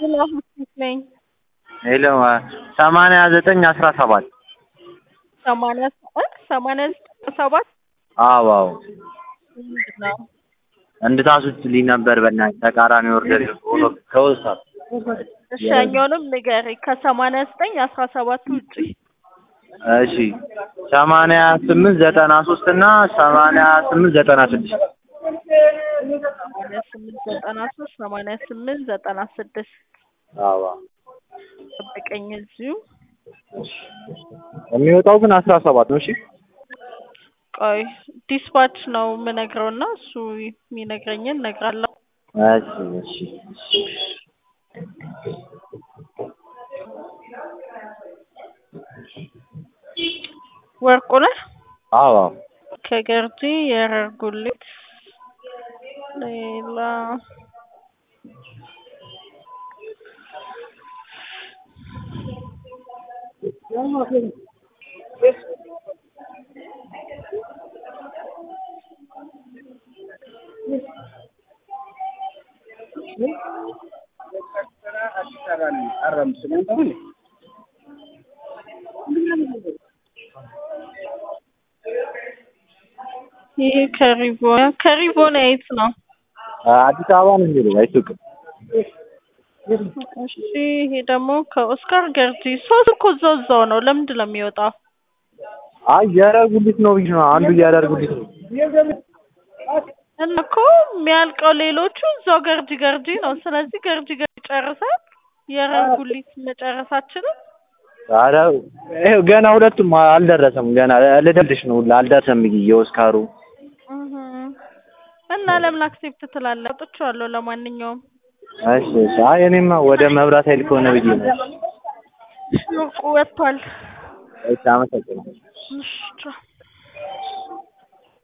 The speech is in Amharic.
ሄሎ ነኝ ሄሎ ሰማንያ ዘጠኝ አስራ ሰባት ሰማንያ ሰባት ሰማንያ ዘጠኝ ሰባት አዎ አዎ ምንድን ነው? እንድታስወጪልኝ ነበር በእናትሽ ተቃራኒ ኦርደር ሆኖ ከወሳት እሺ ያኛውንም ንገሪኝ ከሰማንያ ዘጠኝ አስራ ሰባት ውጪ እሺ ሰማንያ ስምንት ዘጠና ሶስት እና ሰማንያ ስምንት ዘጠና ስድስት ሰማንያ ስምንት ዘጠና ሶስት ሰማንያ ስምንት ዘጠና ስድስት አዎ ጠብቀኝ እዚሁ የሚወጣው ግን አስራ ሰባት ነው እሺ ቆይ ዲስፓች ነው የምነግረው እና እሱ የሚነግረኝን እነግራለሁ እሺ እሺ ወርቁ ነህ አዎ አዎ ከገርጂ የረር ጉሊት ሌላ ይሄ ከሪቦን ከሪቦን የት ነው? አዲስ አበባ ነው የሚሄደው አይሱቅም እሺ ይሄ ደግሞ ከኦስካር ገርጂ ሶስት እኮ እዛው እዛው ነው። ለምንድን ነው የሚወጣው? አይ የረር ጉሊት ነው ብዬሽ ነው አንዱ የረር ጉሊት ነው እና እኮ የሚያልቀው ሌሎቹ እዛው ገርጂ ገርጂ ነው። ስለዚህ ገርጂ ገርጂ ጨርሰን የረር ጉሊት መጨረሳችንን ኧረ ይኸው ገና ሁለቱም አልደረሰም ገና ልደልሽ ነው አልደረሰም ብዬ የኦስካሩ እህ እና ለምን አክሴፕት ትላለህ? አውጥቼዋለሁ ለማንኛውም እሺ እሺ አይ እኔማ ወደ መብራት ኃይል ከሆነ ብዬ ነው ወርቁ ወጥቷል። እሺ አመሰግናለሁ እሺ ቻው።